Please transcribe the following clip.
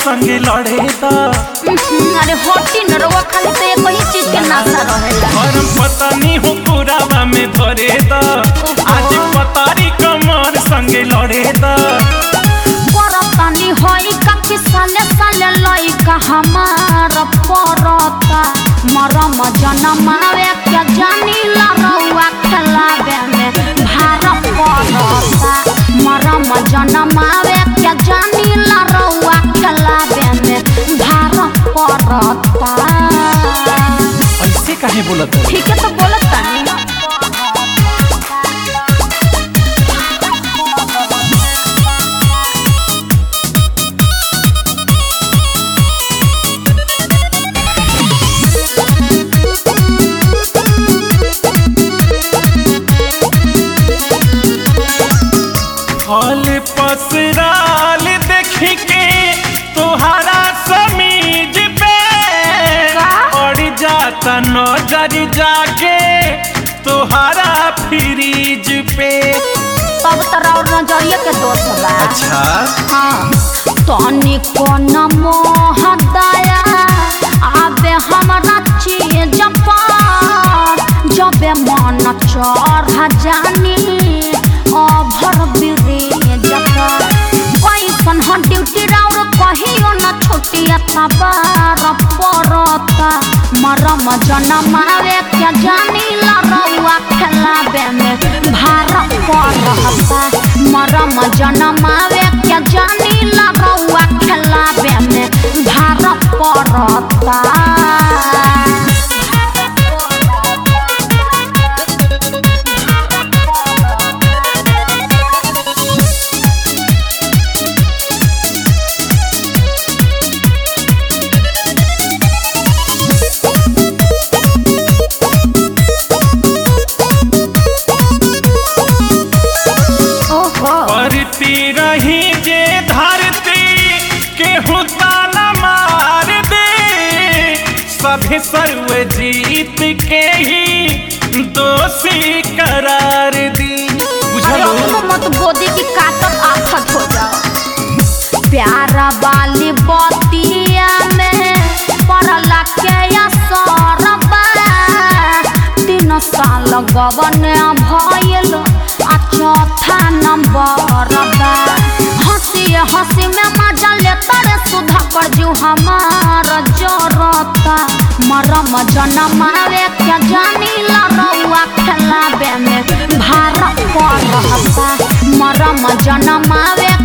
संगे लड़े दा हम्म, अरे होटी न रउआ खाली तो एक ही चीज के नाशा रहेला गरम पतानी हो पुरावा में धरे दा आज पतारी कमर संगे लड़े दा परतानी होई का कि साले साले लइका हमार परता मरम जनमावे के जानी ला रउआ खेलावे में भार परता मरम जनमावे के जानी ला रउआ खेलावे में भार परता ऐसे काहे बोलत है ठीक है तो बोलत तानी फल पसराल देख के तोहरा समीज पे का? पड़ जाता नजर जाके तोहरा फ्रीज पे तब तोरा और नजरिया के दोष बा अच्छा हाँ तनिको न मोह दया आबे हमरा चीज पर जबे मन चढ़ जानी अभर ब्रिज पर कैसन ह ड्यूटी राउर कहियो न छुट्टिया तबार परता मरम जनमावे के जानी ला रउआ खेलावे में भार परता मरम जनमावे के जानी ला रउआ खेलावे में भार परता ओहो करती रही जे धरती केहू ताना मार दे सभी सर्व जीत के ही दोषी करार दी अरे बुझलो अब मत गोदी की काटत आफत हो जाओ प्यारा वाली बतिया में पड़ला के असर बा तीन साल गवन भइल आ चौथा नंबर बा हंसी हंसी में मजा लेता रे सुधा कर जू हमार जरता मरम जनमावे के जानी ला रउआ खेलावे में भार पड़ता मरम जनमावे